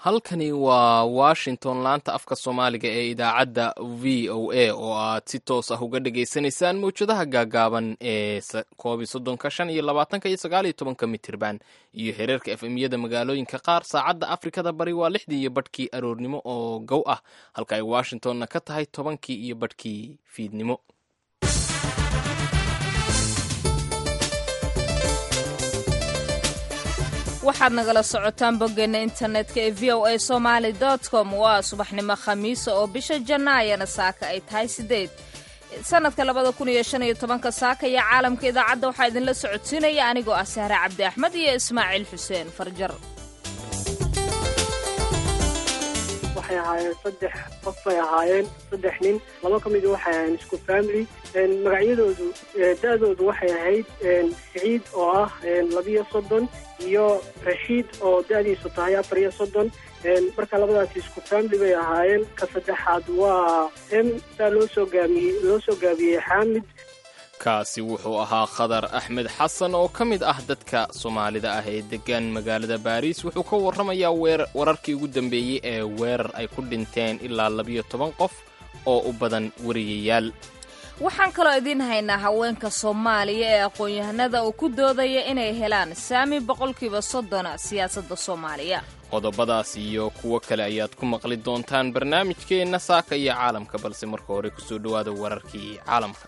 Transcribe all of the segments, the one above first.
halkani waa washington laanta afka soomaaliga ee idaacadda v o a oo aad si toos ah uga dhagaysanaysaan mawjadaha gaagaaban ee koob iyo soddonka shan iyo labaatanka iyo sagaal iyo tobanka mitirban iyo hereerka efemyada magaalooyinka qaar saacadda afrikada bari waa lixdii iyo badhkii aroornimo oo gow ah halka ay washingtonna ka tahay tobankii iyo badhkii fiidnimo waxaad nagala socotaan boggeena internetka ee v o a somaali com waa subaxnimo khamiisa oo bisha janaayana saaka ay tahay sideed sanadka labada kun iyo shan iyo tobanka saaka iyo caalamka idaacadda waxaa idinla socodsiinaya anigoo ah sahre cabdi axmed iyo ismaaciil xuseen farjar waxay ahaayeen saddex qof bay ahaayeen saddex nin laba ka mida waxay ahaayeen isku family magacyadoodu da-doodu waxay ahayd siciid oo ah labiyo soddon iyo rashiid oo da-diisu tahay afar iyo soddon marka labadaasi isku family bay ahaayeen ka saddexaad waa m saa loo soo gaamiyey loo soo gaabiyey xaamid kaasi wuxuu ahaa khadar axmed xasan oo ka mid ah dadka soomaalida ah ee degan magaalada baariis wuxuu ka warramayaa wararkii ugu dambeeyey ee weerar ay ku dhinteen ilaa labiyo toban qof oo u badan wariyayaal waxaan kaloo idiin haynaa haweenka soomaaliya ee aqoon-yahanada oo ku doodaya inay helaan saami boqolkiiba soddona siyaasadda soomaaliya qodobadaas iyo kuwo kale ayaad ku maqli doontaan barnaamijkeenna saaka iyo caalamka balse marka hore kusoo dhowaada wararkii caalamka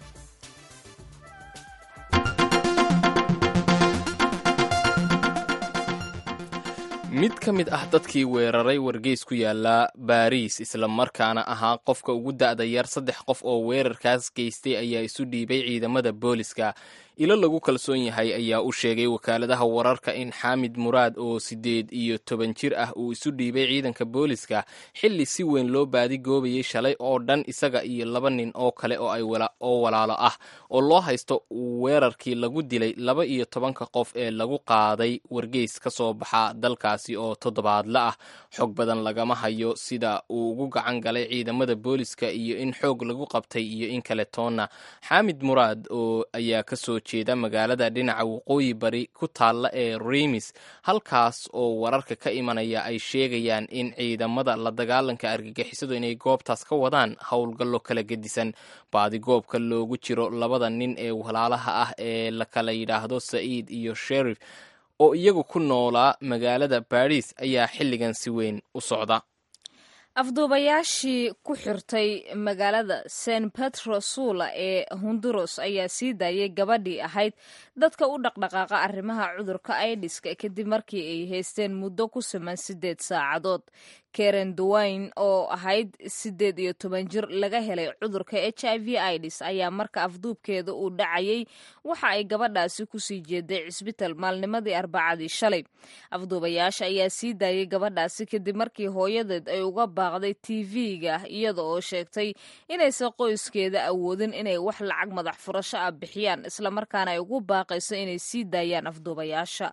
mid ka mid ah dadkii weeraray wargeys ku yaala baariis islamarkaana ahaa qofka ugu da'da yar saddex qof oo weerarkaas geystay ayaa isu dhiibay ciidamada booliska ilo lagu kalsoon yahay ayaa u sheegay wakaaladaha wararka in xaamid muraad oo siddeed iyo toban jir ah uu isu dhiibay ciidanka booliska xilli si weyn loo baadigoobayay shalay oo dhan isaga iyo laba nin oo kale oo walaalo ah oo loo haysto weerarkii lagu dilay laba iyo tobanka qof ee lagu qaaday wargeys ka soo baxa dalkaasi oo toddobaadla ah xog badan lagama hayo sida uu ugu gacan galay ciidamada booliska iyo in xoog lagu qabtay iyo in kale toonna xaamid muraad oo ayaa kasoo jeeda magaalada dhinaca waqooyi bari ku taalla ee rimis halkaas oo wararka ka imanaya ay sheegayaan in ciidamada la dagaalanka argagixisadu inay goobtaas ka wadaan howlgallo kala gedisan baadigoobka loogu jiro labada nin ee walaalaha ah ee la kala yidhaahdo sa'iid iyo sherif oo iyagu ku noolaa magaalada baris ayaa xilligan si weyn u socda afduubayaashii ku xirtay magaalada san petrosula ee honduros ayaa sii daayay gabadhii ahayd dadka u dhaqdhaqaaqa arrimaha cudurka aidiska kadib markii ay haysteen muddo ku siman siddeed saacadood karen duwayne oo ahayd siddeed iyo toban jir laga helay cudurka h i v idis ayaa marka afduubkeeda uu dhacayay waxa ay gabadhaasi kusii jeeday cisbital maalnimadii arbacadii shalay afduubayaasha ayaa sii daayay gabadhaasi kadib markii hooyadeed ay uga baaqday tv-ga iyada oo sheegtay inaysan qoyskeeda awoodin inay wax lacag madax furasho ah bixiyaan islamarkaana ay ugu baaqayso inay sii daayaan afduubayaasha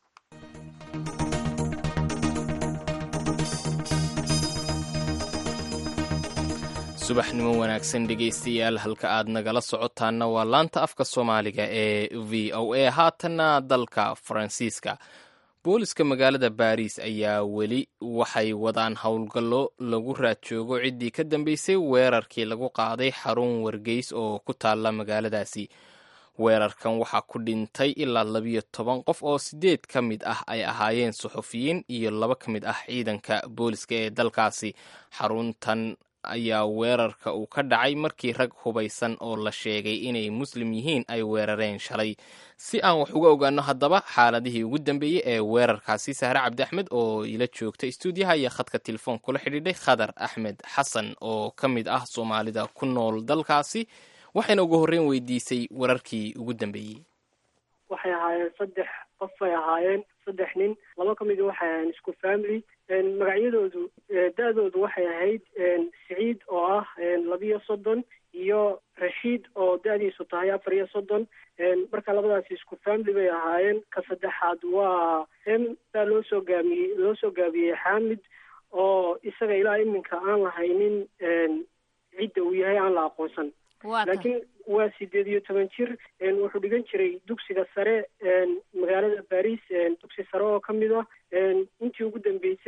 subaxnimo wanaagsan dhegaystayaal halka aad nagala socotaanna waa laanta afka soomaaliga ee v o a haatanna dalka faransiiska booliska magaalada baariis ayaa weli waxay wadaan howlgallo lagu raad joogo ciddii ka dambeysay weerarkii lagu qaaday xarun wargeys oo ku taalla magaaladaasi weerarkan waxaa ku dhintay ilaa labiyo toban qof oo siddeed ka mid ah ay ahaayeen suxufiyiin iyo laba ka mid ah ciidanka booliska ee dalkaasi xaruntan ayaa weerarka uu ka dhacay markii rag hubaysan oo la sheegay inay muslim yihiin ay weerareen shalay si aan wax uga ogaano haddaba xaaladihii ugu dambeeyey ee weerarkaasi sahre cabdi axmed oo ila joogta stuudiyaha iyo khadka telefoon kula xidhiidhay khadar axmed xasan oo ka mid ah soomaalida ku nool dalkaasi waxayna ugu horreyn weydiisay wararkii ugu dambeeyey waxay ahaayeen saddex qof bay ahaayeen saddex nin laba ka mida waxay ahaayeen isku family magacyadoodu da-doodu waxay ahayd siciid oo ah labiyo soddon iyo rashiid oo da-diisu tahay afar iyo soddon marka labadaasi isku family bay ahaayeen ka saddexaad waa m saa loo soo gaamiyey loo soo gaabiyey xaamid oo isaga ilaa iminka aan lahaynin cidda uu yahay aan la aqoonsan laakiin waa sideed iyo toban jir wuxuu dhigan jiray dugsiga sare magaalada baris dugsi sare oo ka mid ah intii ugu dambeysay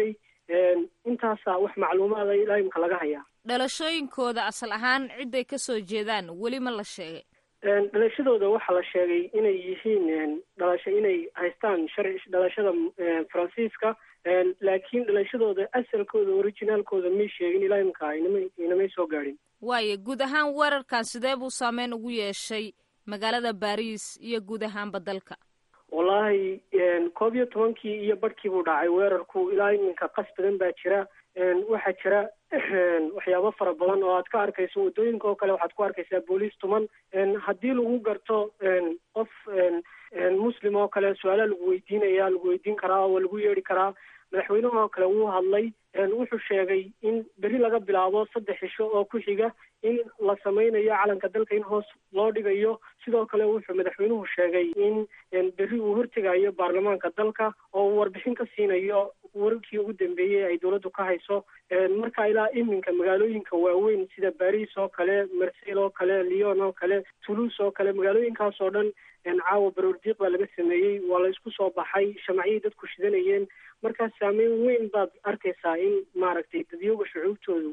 intaasaa wax macluumaada ilaa imika laga hayaa dhalashooyinkooda asal ahaan cidday ka soo jeedaan weli ma la sheegay dhalashadooda waxaa la sheegay inay yihiin dhalasho inay haystaan sharci dhalashada faransiiska laakiin dhalashadooda asalkooda originaalkooda may sheegin ilaa imika inama inamay soo gaadhin waayo guud ahaan weerarkan sidee buu saameyn ugu yeeshay magaalada baris iyo guud ahaanba dalka wallaahi koob iyo tobankii iyo barhkii buu dhacay weerarku ilaa iminka qas badan baa jira waxaa jira waxyaabo fara badan oo aad ka arkayso waddooyinka oo kale waxaad ku arkaysaa booliis tuman haddii lagu garto qof muslim oo kale su-aalaha lagu weydiinaya lagu weydiin karaa oo lagu yeedhi karaa madaxweynaha oo kale wuu hadlay wuxuu sheegay in beri laga bilaabo saddex cisho oo ku xiga in la sameynayo calanka dalka in hoos loo dhigayo sidoo kale wuxuu madaxweynuhu sheegay in berri uu hortegayo baarlamaanka dalka oo uu warbixin ka siinayo wararkii ugu dambeeyey ay dowladdu ka hayso marka ilaa iminka magaalooyinka waaweyn sida baris oo kale marsel oo kale lyon oo kale toulouse oo kale magaalooyinkaas oo dhan caawa baroordiiq baa laga sameeyey waa la isku soo baxay shamaciyay dadku shidanayeen markaa saameyn weyn baad arkaysaa in maaragtay dadyooga shucuubtoodu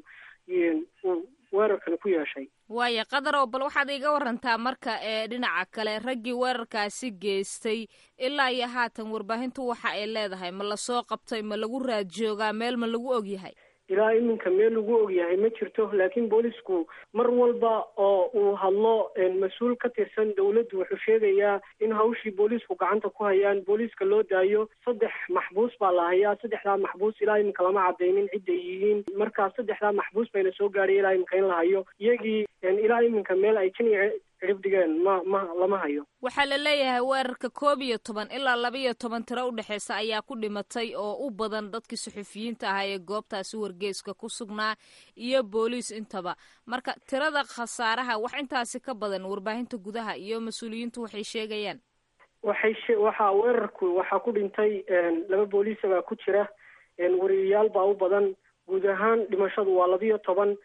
uu weerarkan ku yeeshay waaya qadarow bal waxaad iga warantaa marka ee dhinaca kale raggii weerarkaasi geystay ilaa iyo haatan warbaahintu waxa ay leedahay ma lasoo qabtay ma lagu raad joogaa meel ma lagu ogyahay ilaa iminka meel lagu ogyahay ma jirto laakiin boolisku mar walba oo uu hadlo mas-uul ka tirsan dowladdu wuxuu sheegayaa in hawshii boolisku gacanta ku hayaan booliiska loo daayo saddex maxbuus baa la hayaa saddexdaa maxbuus ilaa iminka lama cadaynin cidday yihiin markaa saddexdaa maxbuus bayna soo gaadhay ilaa iminka in la hayo iyagii ilaa iminka meel ay janic cirib dhigeen ma ma lama hayo waxaa la leeyahay weerarka koob iyo toban ilaa laba iyo toban tiro udhexeysa ayaa ku dhimatay oo u badan dadkii suxufiyiinta ahaa ee goobtaasi wargeeska ku sugnaa iyo booliis intaba marka tirada khasaaraha wax intaasi ka badan warbaahinta gudaha iyo mas-uuliyiintu waxay sheegayaan waxay she waxaa weerarku waxaa ku dhintay laba booliisa baa ku jira wariyayaal baa u badan guud ahaan dhimashadu waa labiyo toban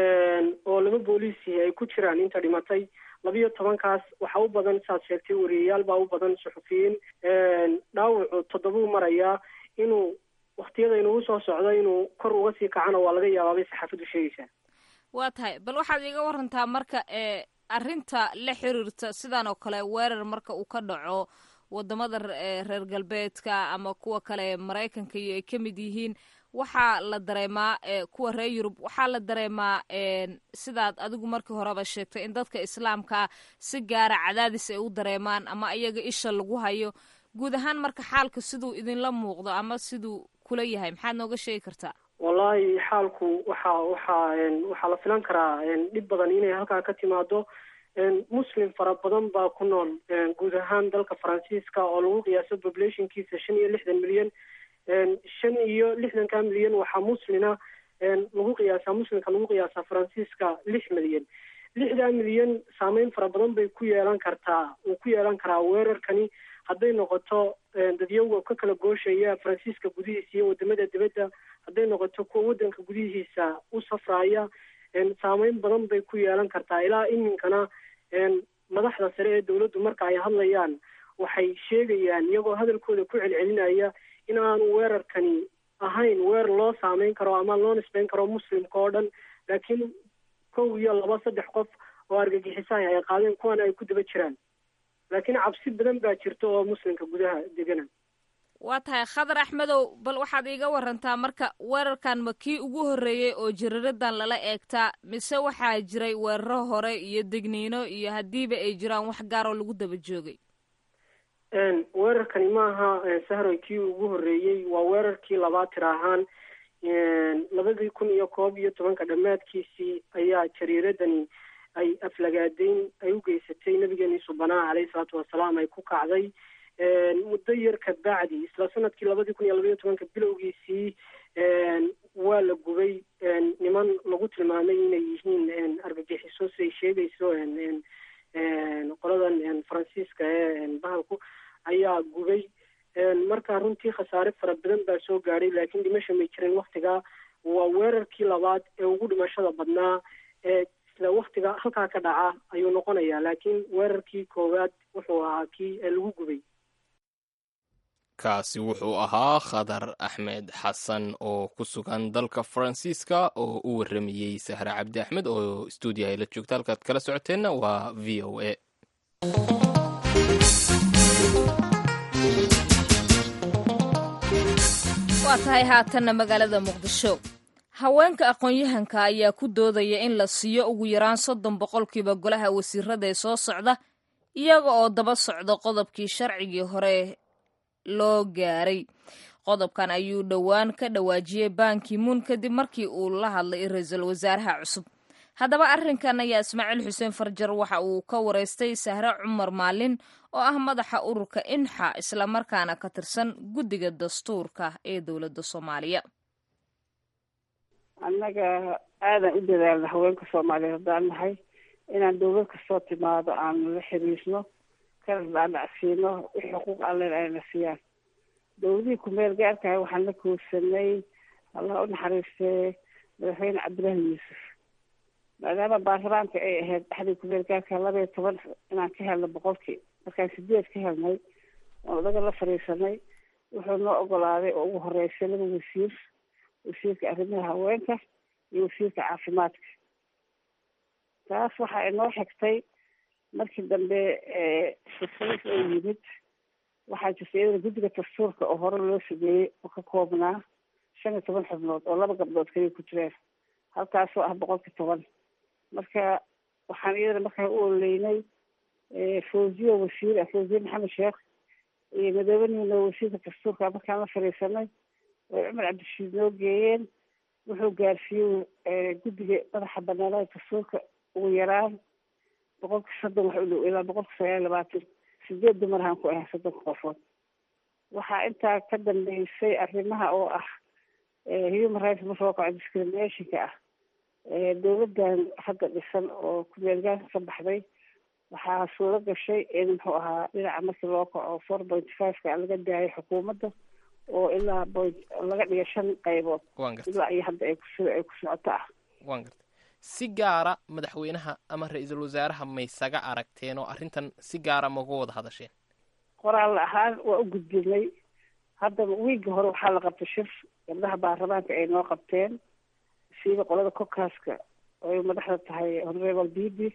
oo laba booliisi ay ku jiraan inta dhimatay labiyo tobankaas waxaa u badan saad sheegtay wariyayaal baa u badan suxufiyiin dhaawacu toddobuu marayaa inuu waktiyada inugu soo socdo inuu kor uga sii kacana waa laga yaabaa bay saxaafaddu sheegaysaa waa tahay bal waxaad iiga warantaa marka ee arrinta la xiriirta sidan oo kale weerar marka uu ka dhaco wadamada reer galbeedka ama kuwa kale maraykanka iyo ay ka mid yihiin waxaa la dareemaa kuwa reer yurub waxaa la dareemaa sidaad adigu markii horeba sheegtay in dadka islaamkaa si gaara cadaadis ay u dareemaan ama iyaga isha lagu hayo guud ahaan marka xaalka siduu idinla muuqdo ama siduu kula yahay maxaad nooga sheegi kartaa wallaahi xaalku waxa waxaa waxaa la filan karaa dhib badan inay halkaa ka timaado muslim fara badan baa ku nool guud ahaan dalka faransiiska oo lagu qiyaaso populationkiisa shan iyo lixdan milyan shan iyo lixdanka milyan waxaa muslina lagu qiyaasaa muslimka lagu qiyaasaa faransiiska lix milyan lixdaa milyan saameyn fara badan bay ku yeelan kartaa uu ku yeelan karaa weerarkani hadday noqoto dadyowga ka kala gooshaya faransiiska gudihiisa iyo wadamada dibadda hadday noqoto kuwa waddanka gudihiisa u safraaya saameyn badan bay ku yeelan kartaa ilaa iminkana madaxda sare ee dowladdu marka ay hadlayaan waxay sheegayaan iyagoo hadalkooda ku celcelinaya in aanu weerarkani ahayn weer loo saameyn karo ama loo nisbeyn karo muslimka oo dhan laakiin kow iyo laba saddex qof oo argagixisaha ay qaadeen kuwana ay ku daba jiraan laakiin cabsi badan baa jirta oo muslimka gudaha degana waa tahay khadar axmedow bal waxaad iiga warantaa marka weerarkan ma kii ugu horreeyey oo jiriradan lala eegtaa mise waxaa jiray weeraro hore iyo degniino iyo haddiiba ay jiraan wax gaar oo lagu daba joogay weerarkani maaha sahroy kii ugu horreeyey waa weerarkii labaad tir ahaan labadii kun iyo koob iyo tobanka dhammaadkiisii ayaa jariiradani ay aflagaadeyn ay u geysatay nabigeeni subanaa caleyhi salaatu wasalaam ay ku kacday muddo yar ka bacdi isla sanadkii labadii kun iyo labaiyo tobanka bilowgiisii waa la gubay niman lagu tilmaamay inay yihiin argagixiso siay sheegayso qoladan faransiiska ee bahalku ayaa gubay marka runtii khasaare fara badan baa soo gaadhay laakiin dhimasha may jirin waktigaa waa weerarkii labaad ee ugu dhimashada badnaa ee isla waktiga halkaa ka dhaca ayuu noqonayaa laakiin weerarkii koowaad wuxuu ahaa kii lagu gubay kaasi wuxuu ahaa khadar axmed xasan oo ku sugan dalka faransiiska oo u waramayey sahre cabdi axmed oo stuudiyaha la joogta halkaad kala socoteenna waa v o a waa tahay haatanna magaalada muqdisho haweenka aqoon-yahanka ayaa ku doodaya in la siiyo ugu yaraan soddon boqolkiiba golaha wasiirada ee soo socda iyaga oo daba socda qodobkii sharcigii hore loo gaaray qodobkan ayuu dhowaan ka dhawaajiyey banki muun kadib markii uu la hadlay ra-iisul wasaaraha cusub haddaba arrinkan ayaa ismaaciil xuseen farjar waxa uu ka wareystay sahre cumar maalin oo ah madaxa ururka inxa islamarkaana ka tirsan guddiga dastuurka ee dowladda soomaaliya annaga aadan u dadaalna haweenka soomaaliyeed haddaan nahay inaan dowlad kastoo timaado aan la xiriirno kana dhaadhacsiino wixii xuquuq allen ayna siiyaan dowladihii ku-meel gaarkahay waxaan la koorsanay allah u naxariistee madaxweyne cabdillaahi yuusuf maadaama baarlamaanka ay ahayd dhexdii ku-meel gaarka laba iyo toban inaan ka helno boqolkii markaan sideed ka helnay oon odaga la fadhiisanay wuxuu noo ogolaaday oo ugu horeysay laba wasiir wasiirka arrimaha haweenka iyo wasiirka caafimaadka taas waxa inoo xigtay markii dambe sisais oo yimid waxaa jirta iyadana guddiga dastuurka oo hore loo sameeyey oo ka koobnaa shan iyo toban xubnood oo laba gabdhood kaliya ku jireen halkaasoo ah boqolki toban marka waxaan iyadana markaa u ololeynay fawziya wasiir ah fawziye maxamed sheekh iyo madoobanina wasiirka dastuurka markaan la fadhiisanay way cumar cabdishiid noo geeyeen wuxuu gaarsiiyey guddiga madaxa banaanada dastuurka ugu yaraan boqolka soddon wax u dhow ilaa boqolka sagaal iyo labaatan sideed dumarahaan ku ahay soddonka qofood waxaa intaa ka dambeysay arrimaha oo ah human rights marka loo kaco discriminationka ah dowladdan hadda dhisan oo ku-meelgaanka ka baxday waxaa suuro gashay in muxuu ahaa dhinaca markii loo kaco four point five-ka laga daayay xukuumadda oo ilaa point laga dhiga shan qaybood ilaa iyo hadda ay kus ay ku socoto ah wan garta si gaara madaxweynaha ama ra-iisul wasaaraha maysaga aragteen oo arrintan si gaara maga wada hadasheen qoraal ahaan waa u gudbinay haddaba wiigga hore waxaa la qabtay shir gabdhaha baarlamaanka ay noo qabteen siiba qolada kokaaska oo ay madaxda tahay honorable bibi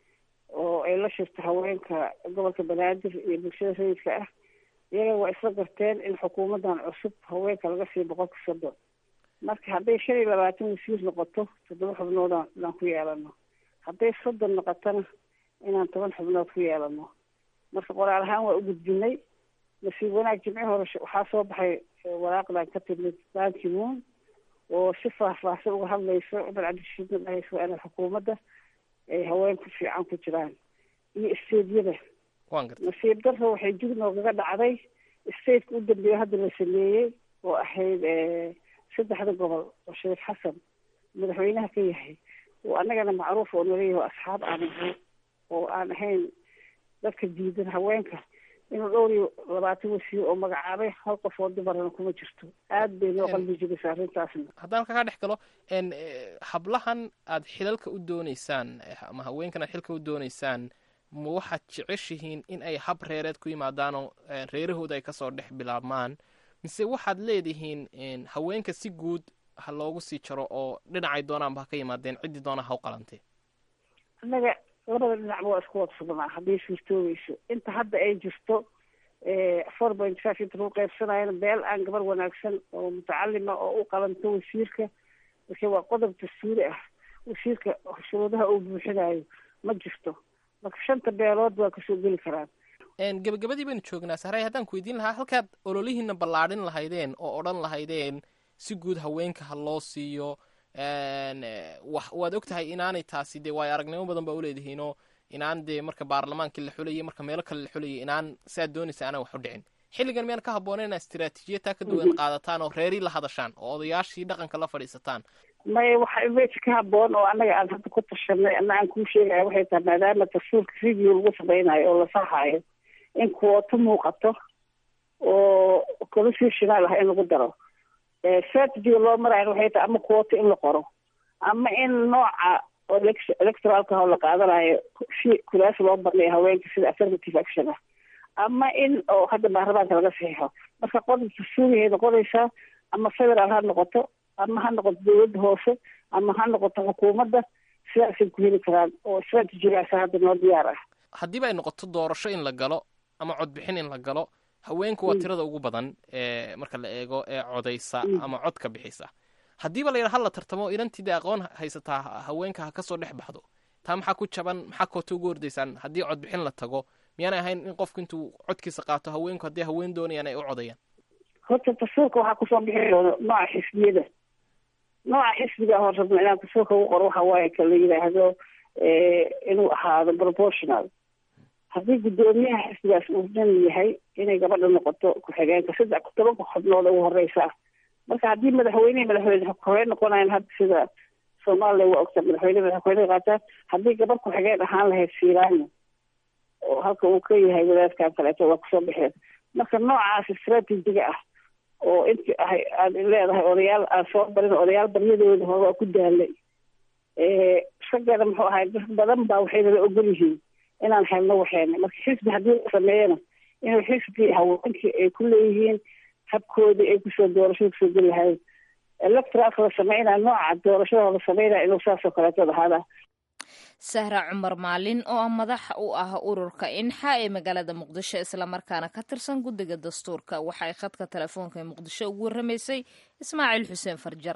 oo ay la shirto haweenka gobolka banaadir iyo bulshada rayidka ah iyaga waa isla garteen in xukuumaddan cusub haweenka laga siiyo boqolka soddon marka hadday shan iyo labaatan wasiir noqoto toddoba xubnoodaan inaan ku yeelano hadday soddon noqotona inaan toban xubnood ku yeelano marka qoraal ahaan waa u gudbinay nasiib wanaag jimci hore waxaa soo baxay waraaqdan ka timid banki moon oo si faahfaahsan uga hadlayso cumar cabdishiidna dhahayso waa inay xukuumadda ay haweenku fiican ku jiraan iyo isteedyada nasiib darro waxay jug noogaga dhacday stateka u dambeeya hadda la sameeyey oo ahayd saddexda gobol oo shariif xasan madaxweynaha ka yahay oo annagana macruuf oo nalayahy oo asxaab aan ahay oo aan ahayn dadka diidan haweenka inuu dhowr iyo labaatan wasiir oo magacaabay hal qof oo dumarana kuma jirto aad bay noo qalbi jibisa arrintaasna haddaan kaga dhex galo hablahan aad xilalka u dooneysaan ama haweenkan aad xilka u dooneysaan ma waxaad jeceshihiin in ay hab reereed ku yimaadaanoo reerahooda ay kasoo dhex bilaabmaan mise waxaad leedihiin haweenka si guud ha loogu sii jaro oo dhinacay doonaanba ha ka yimaadeen ciddii doona ha u qalantee annaga labada dhinacba waa isku wada sugnaa hadday suurtoobeyso inta hadda ay jirto four point five inta lagu qaybsanayana beel aan gabar wanaagsan oo mutacalima oo u qalanto wasiirka marka waa qodob dastuuri ah wasiirka shuruudaha uu buuxinayo ma jirto marka shanta beelood waa kasoo geli karaan gebagabadii baynu joognaa sahray haddaan ku weydiin lahaa halkaad ololihiina ballaadhin lahaydeen oo odhan lahaydeen si guud haweenka ha loo siiyo waad og tahay inaanay taasi dee waayo aragnimo badan baa uleedihiinoo inaan dee marka baarlamaankii la xulayay marka meelo kale la xulayay inaan siaad doonaysa aanan wax u dhicin xilligan miyaan ka habboona inaa istiraatiijiyad taa ka duwan qaadataan oo reerii la hadashaan oo odayaashii dhaqanka la fadhiisataan maya waxa meesha ka habboon oo annaga aan hadda ku tashanay ana aan kuu sheegaya waxay tahay maadaama dastuurka review lagu samaynayo oo la saxaayo in kuwooto muuqato oo constitutional ah in lagu daro strategiga loo maraayo waxay tahay ama kuwooto in la qoro ama in nooca electoralka oo la qaadanayo si kulaas loo barnayo haweenka sida affirmative action ah ama in oo hadda baarlamaanka laga saxiixo marka qodobka suugayay noqonaysaa ama federaal ha noqoto ama ha noqoto dawladda hoose ama ha noqoto xukuumadda sidaasay ku heli karaan oo strategigaasa hadda noo diyaar ah haddiiba ay noqoto doorasho in la galo ama codbixin in la galo haweenku waa tirada ugu badan ee marka la eego ee codaysa ama cod ka bixisa haddiiba la yidha hala tartamo inantiida aqoon haysataa haweenka ha kasoo dhex baxdo taa maxaa ku jaban maxaa koota ugu hordaysaan haddii codbixin la tago miyaanay ahayn in qofku intuu codkiisa qaato haweenku haddii haween doonayaan ay u codayaan horta dastuurka waxaa kusoo bixi doono nooca xisbiyada nooca xisbiga hor rabno inaan dastuurka ugu qoro waxa waaye ka la yidhaahdo inuu ahaado proportional haddii guddoomiyaha xisbigaas uu nin yahay inay gabadha noqoto ku-xigeenka saddex tobanka xubnood ugu horeysa marka haddii madaxweynehi madaxweyne horey noqonayan hadda sida soomaaliya waa ogta madaxweyne madaxweyne qaataan haddii gabadh ku-xigeen ahaan lahayd fiiraano oo halka uu ka yahay wadaadkan kaleeto waa kusoo baxeen marka noocaas istraatijiga ah oo inti ahay aad leedahay odayaal aan soo barin odayaal baryadooda hore waa ku daalay isagana muxuu ahay dad badan baa waxay nala ogol yihiin inaan helno waxeena marka xisbi haddii la sameeyana inuu xisbi haweenkii ay ku leeyihiin habkoodii ay kusoo doorashada kusoo geli lahayd electoralka la sameynaya nooca doorashada la sameynaya inuu saasoo kaleeto ahaada sahra cumar maalin oo madax u ah ururka inxa ee magaalada muqdisho islamarkaana ka tirsan guddiga dastuurka waxay khadka telefoonka ee muqdisho ugu warramaysay ismaaciil xuseen farjar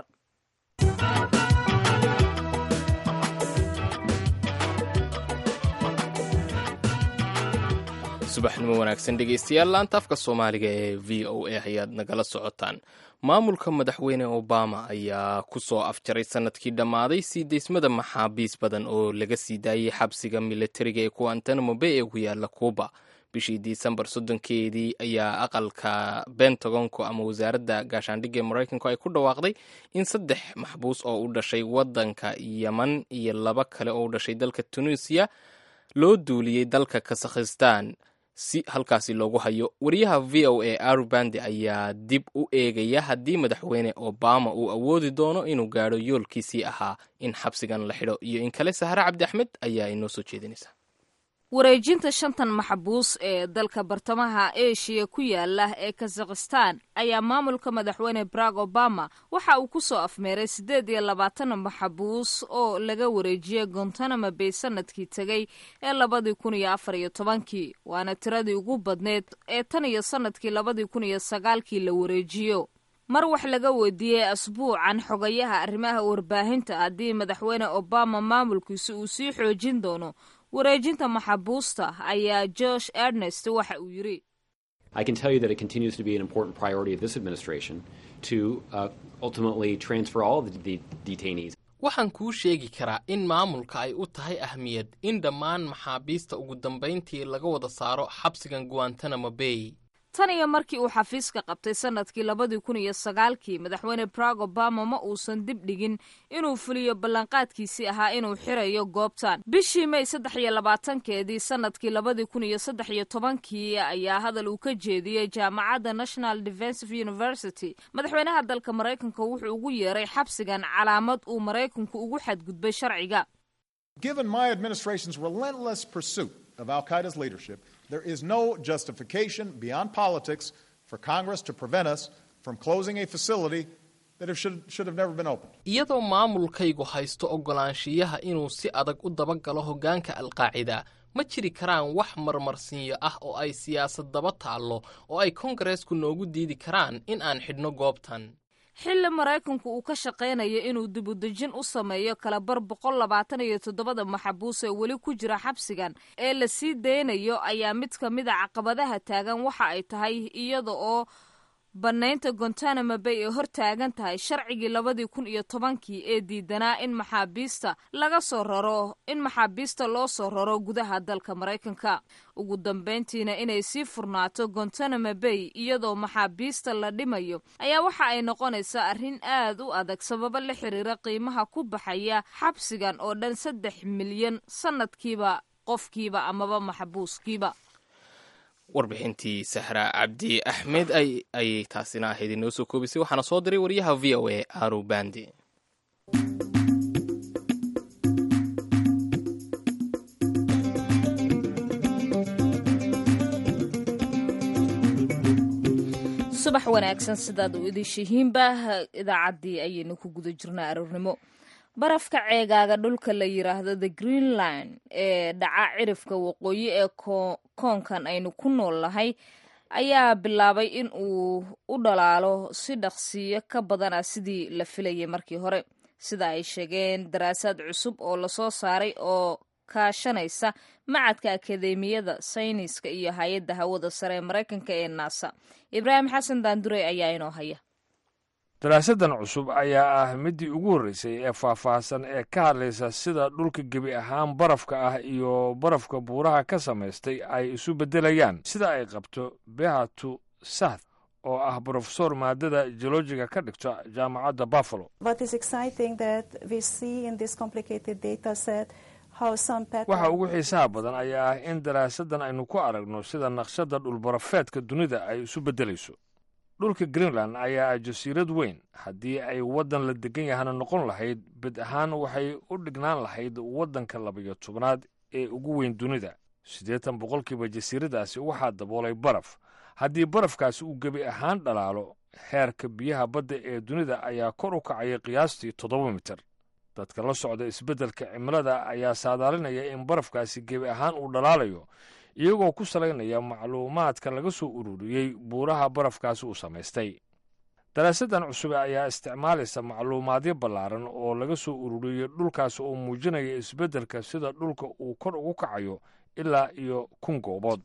subaxnimo wanaagsan dhegeystayaal laanta afka soomaaliga ee v o a ayaad nagala socotaan maamulka madaxweyne obama ayaa ku soo afjaray sanadkii dhammaaday sii deysmada maxaabiis badan oo laga sii daayey xabsiga militariga ee guantanamo bay ee ku yaala cuuba bishii disembar soddonkeedii ayaa aqalka bentagonku ama wasaaradda gaashaandhigga ee maraykanku ay ku dhawaaqday in saddex maxbuus oo u dhashay waddanka yeman iyo laba kale oo u dhashay dalka tunisiya loo duuliyey dalka kasakhistan si halkaasi loogu hayo wariyaha v o a arubandi ayaa dib u eegaya haddii madaxweyne obama uu awoodi doono inuu gaadho yoolkiisii ahaa in xabsigan la xidho iyo in kale sahre cabdi axmed ayaa inoo soo jeedinaysa wareejinta shantan maxbuus ee dalka bartamaha eshiya ku yaala ee kazakhistan ayaa maamulka madaxweyne barack obama waxa uu ku soo afmeeray siddeed iyo labaatan maxbuus oo laga wareejiyey gontanamo bay sanadkii tegey ee labadii kun iyo afar iyo tobankii waana tiradii ugu badneed ee tan iyo sanadkii labadii kun iyo sagaalkii la wareejiyo mar wax laga weydiiyey asbuucan xogayaha arrimaha warbaahinta haddii madaxweyne obama maamulkiisa uu sii xoojin doono wareejinta maxabuusta ayaa josh ernest waxa uu yidhi I can tell you that it continues to be an important priority of this administration to uh, ultimately transfer all of the de- detainees. waxaan kuu sheegi karaa in maamulka ay u tahay ahmiyad in dhammaan maxaabiista ugu dambayntii laga wada saaro xabsigan guantanamo bay tan iyo markii uu xafiiska qabtay sanadkii labadii kun iyo sagaalkii madaxweyne barack obama ma uusan dib dhigin inuu fuliyo ballanqaadkiisii ahaa inuu xirayo goobtan bishii may saddex iyo labaatankeedii sanadkii labadii kun iyo saddex iyo tobankii ayaa hadal uu ka jeediyey jaamacadda national defensive university madaxweynaha dalka maraykanka wuxuu ugu yeeray xabsigan calaamad uu maraykanku ugu xadgudbay sharciga Given my administration's relentless pursuit of Al Qaeda's leadership, there is no justification beyond politics for Congress to prevent us from closing a facility that have should, should have never been opened. iyadoo maamulkaygu haysto oggolaanshiyaha inuu si adag u dabagalo hoggaanka alqaacida ma jiri karaan wax marmarsiinyo ah oo ay siyaasad daba taallo oo ay kongareesku noogu diidi karaan in aan xidhno goobtan xilli maraykanku uu ka shaqaynayo inuu dibudejin u sameeyo kalabar boqol labaatan iyo toddobada maxabuus ee weli ku jira xabsigan ee la sii daynayo ayaa mid ka mid a caqabadaha taagan waxa ay tahay iyada oo bannaynta gontanamo bay ee hor taagan tahay sharcigii labadii kun iyo tobankii ee diidanaa in maxaabiista laga soo raro in maxaabiista loo soo raro gudaha dalka maraykanka ugu dambayntiina inay sii furnaato gontanamo bay iyadoo maxaabiista la dhimayo ayaa waxa ay noqonaysaa arrin aad u adag sababo la xiriira qiimaha ku baxaya xabsigan oo dhan saddex milyan sanadkiiba qofkiiba amaba maxbuuskiiba warbixintii sahra cabdi axmed ayay taasina ahayd inoo soo koobisay waxaana soo diray wariyaha v o a aru bandi subax wanaagsan sidaad u idishihiinba idaacaddii ayaynu ku guda jirnaa aroornimo barafka ceegaaga dhulka la yiraahdo the greenland ee dhaca cirifka waqooyi ee koonkan aynu ku nool nahay ayaa bilaabay in uu u dhalaalo si dhaqsiyo ka badana sidii la filayay markii hore sida ay sheegeen daraasaad cusub oo lasoo saaray oo kaashanaysa macadka akademiyada sayniska iyo hay-adda hawada sare ee maraykanka ee naasa ibraahim xasan daandurey ayaa inoo haya daraasaddan cusub ayaa ah middii ugu horreysay ee faahfaahsan ee ka hadlaysa sida dhulka gebi ahaan barafka ah iyo barafka buuraha ka samaystay ay isu beddelayaan sida ay qabto behatu sath oo ah brofesor maadada geologiga ka dhigta jaamacadda buffalo waxa ugu xiisaha badan ayaa ah in daraasaddan aynu ku aragno sida naqshadda dhulbarafeedka dunida ay isu beddelayso dhulka greenland ayaa ah jasiirad weyn haddii ay waddan la degan yahana noqon lahayd bed ahaan waxay u dhignaan lahayd waddanka labayo tobnaad ee ugu weyn dunida siddeetan boqolkiiba jasiiradaasi waxaa daboolay baraf haddii barafkaasi uu gebi ahaan dhalaalo heerka biyaha badda ee dunida ayaa kor u kacaya qiyaastii toddoba mitir dadka la socda isbeddelka cimilada ayaa saadaalinaya in barafkaasi gebi ahaan uu dhalaalayo iyagoo ku salaynaya macluumaadka laga soo ururiyey buuraha barafkaasi uu samaystay daraasaddan cusube ayaa isticmaalaysa macluumaadyo ballaaran oo laga soo ururiyey dhulkaas oo muujinaya isbeddelka sida dhulka uu kor ugu kacayo ilaa iyo kun goobood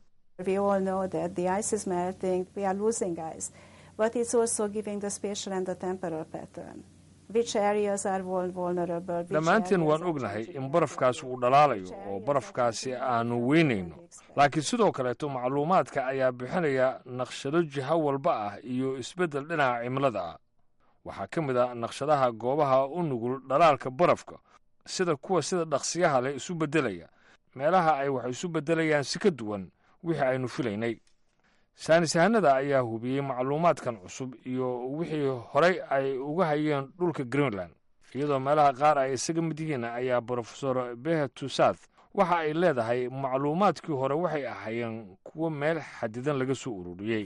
dhammaanteen waan ognahay in barafkaasi uu dhalaalayo oo barafkaasi aanu weynayno laakiin sidoo kaleeto macluumaadka ayaa bixinaya naqshado jiho walba ah iyo isbeddel dhinaca cimilada ah waxaa ka mid ah naqshadaha goobaha u nugul dhalaalka barafka sida kuwa sida dhaqsiyaha leh isu beddelaya meelaha ay wax isu beddelayaan si ka duwan wixii aynu filaynay saynisyahanada ayaa hubiyey macluumaadkan cusub iyo wixii horay ay uga hayeen dhulka greenland iyadoo meelaha qaar ay isaga mid yihiin ayaa brofesor behetusath waxa ay leedahay macluumaadkii hore waxay ahaayeen kuwo meel xadidan laga soo ururiyey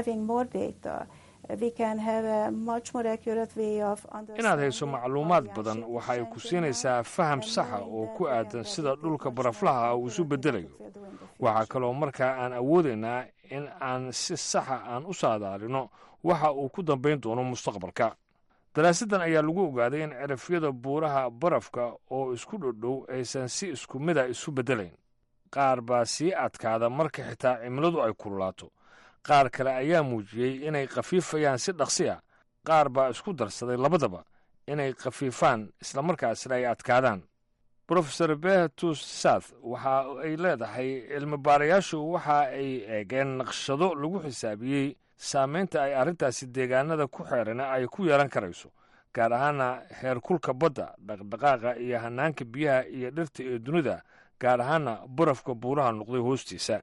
inaad hayso macluumaad badan waxay ku siinaysaa faham saxa oo ku aadan sida dhulka baraflaha uu isu beddelayo waxaa kaloo markaa aan awoodaynaa in aan si saxa aan u saadaalino waxa uu ku dambayn doono mustaqbalka daraasaddan ayaa lagu ogaaday in cirafyada buuraha barafka oo isku dhodhow aysan si isku mida isu beddelayn qaar baa sii adkaada marka xitaa cimiladu ay kululaato qaar kale ayaa muujiyey inay khafiifayaan si dhaqsi ah qaar baa isku darsaday labadaba inay khafiifaan islamarkaasina ay adkaadaan brofesor behetus sath waxa ay leedahay cilmi baarayaashu waxa ay eegeen naqshado lagu xisaabiyey saamaynta ay arrintaasi deegaanada ku xeerana ay ku yeelan karayso gaar ahaana heerkulka badda dhaqdhaqaaqa iyo hanaanka biyaha iyo dhirta ee dunida gaar ahaana barafka buuraha noqday hoostiisa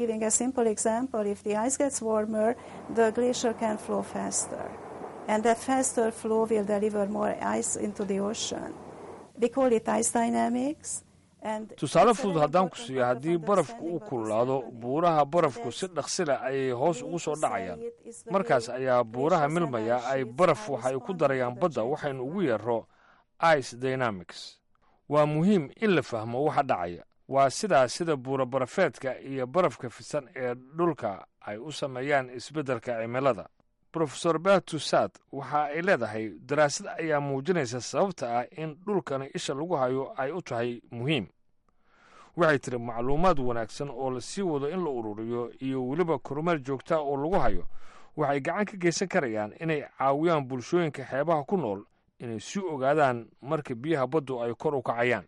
tusaale fudud haddaan ku siiyo haddii barafku u kululaado buuraha barafku si dhaqsila ayay hoos ugu soo dhacayaan markaas ayaa buuraha milmaya ay baraf waxay ku darayaan badda waxaynu ugu yeero ice dynamics waa muhiim in la fahmo waxa dhacaya waa sidaa sida buura barafeedka iyo barafka fidsan ee dhulka ay u sameeyaan isbeddelka cimilada brofesor betusad waxa ay leedahay daraasad ayaa muujinaysa sababta ah in dhulkani isha lagu hayo ay u tahay muhiim waxay tiri macluumaad wanaagsan oo la sii wado in la ururiyo iyo weliba kormeer joogtaa oo lagu hayo waxay gacan ka geysan karayaan inay caawiyaan bulshooyinka xeebaha ku nool inay sii ogaadaan marka biyaha baddu ay kor u kacayaan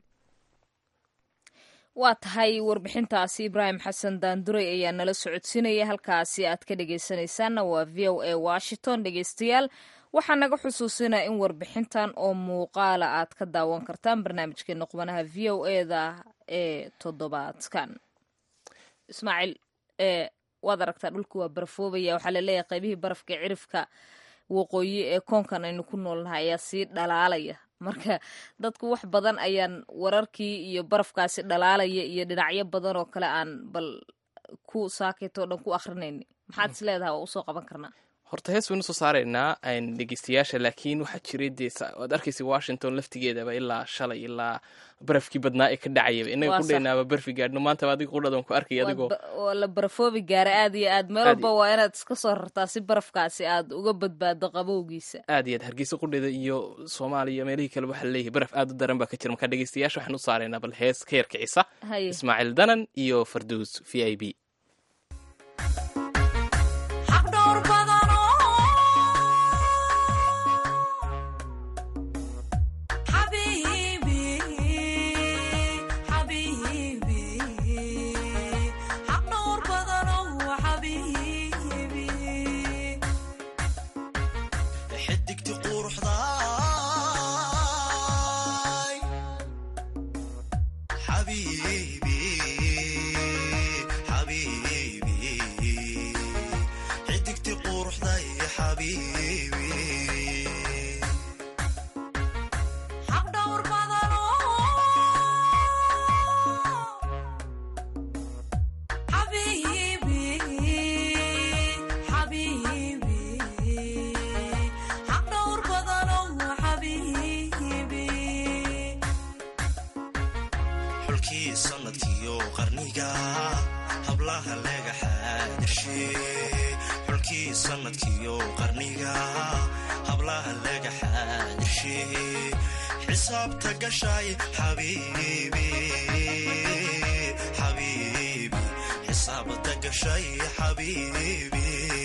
waa tahay warbixintaasi ibraahim xasan daanduray ayaa nala socodsiinaya halkaasi aad ka dhegeysanaysaanna waa v o a washington dhegeystayaal waxaa naga xusuusinaya in warbixintan oo muuqaala aad ka daawan kartaan barnaamijkeena qubanaha v o eda ee toddobaadkan ismaaciil waad aragtaa dhulka waa barafoobaya waxaa laleeyahay qaybihii barafka cirifka waqooyi ee koonkan aynu ku noolnahay ayaa sii dhalaalaya marka dadku wax badan ayaan wararkii iyo barafkaasi dhalaalaya iyo dhinacyo badan oo kale aan bal ku saakayto o dhan ku akrinayni maxaad is leedahay waa usoo qaban karnaa horta hees waynu soo saaraynaa dhegeystayaasha laakiin waxaa jiray dee waad arkaysa washington laftigeedaba ilaa shalay ilaa barafkii badnaa ee ka dhacayaba inaga Waa ku sax. dhaynaaba barfi gaadhno maantaba adiga qudhadan ku arkay adigoo waa la barafoobi gaara aad iyo aad meel Aad walba waa inaad iska soo rartaa si barafkaasi aad uga badbaado qabowgiisa aad iyo aad hargeysa qudheeda iyo soomaaliya meelihii kale waxaa leeyahay baraf aad u daran baa ka jira marka dhegeystayaasha waxaan u saaraynaa bal hees ka yar kicisa haye ismaaciil danan iyo farduus v i b xaqdhowr badan xabiibi xabiibi xaqdhowr badan xabiibi xidigti quruxdaay xabiibi xabiibi xidigti quruxday xabiibi xaqdhowr badan xabiibi xabiibi xaqdhowr badan xabiibi xulkii sanadkiyo qarniga hablaha laga xaadirshe xulkii sanadkiyo qarniga hablaha laga xaadirshe xisaabta gashay xabiibi xabiibi xisaabta gashay xabiibi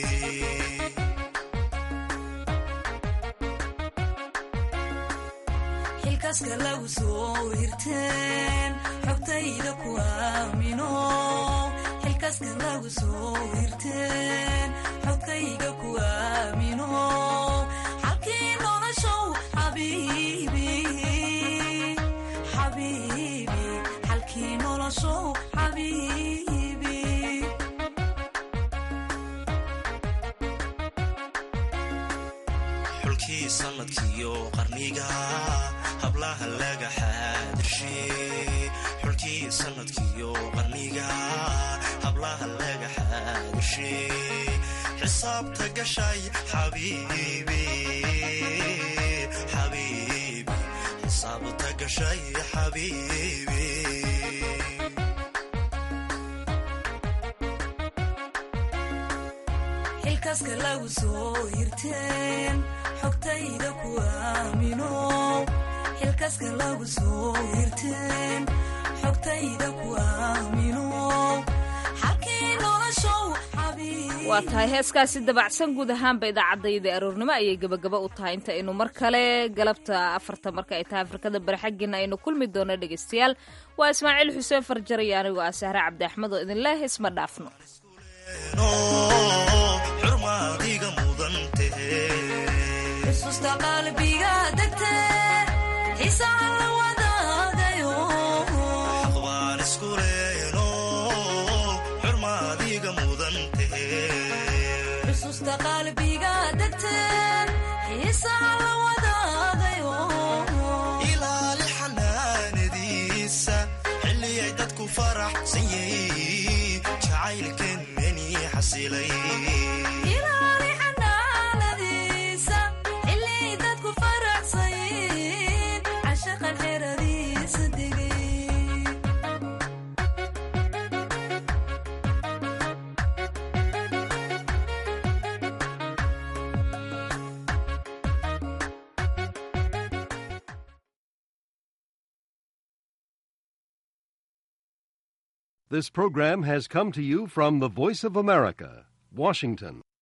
xilkaaska lagu soo hirteen xogtayda ku aamino xilkaaska lagu soo hirteen xogtayga ku aamino xalkii noloshow xabiibi xabiibi xalkii noloshow xabiibi xulkii sanadkiyo qarniga hablaha laga xaadirshe xulkii sanadkiyo qarniga hablaha laga xaadirshe xisaabta gashay xabiibi xabiibi xisaabta gashay xabiibi xilkaaska lagu soo hirteen xogtayda ku aamino xilkaaska lagu soo hirteen xogtayda ku aamino xalkii noloshow xabiib waa tahay heeskaasi dabacsan guud ahaanba idaacadayda aroornimo ayay gebagaba u tahay inta aynu mar kale galabta afarta marka ay tahay afrikada bari xaggiina aynu kulmi doono dhegaystayaal waa ismaaciil xuseen farjar iyo anigoo ah sahre cabdi axmed oo idin leh isma dhaafno xurmaadiga mudan tahe xusuusta qalbiga degte xiisaha la wadaagayo aqbaan isku leeno xurmaadiga mudan tahe xusuusta qalbiga degte xiisaha la wadaagayo ilaali xanaanadiisa xilliyay dadku faraxsan yihiin jacaylkeenani xasilay ilaali xanaanadiisa xilli dadku faraxsayin cashaqan xeradiisa degay This program has come to you from the Voice of America, Washington.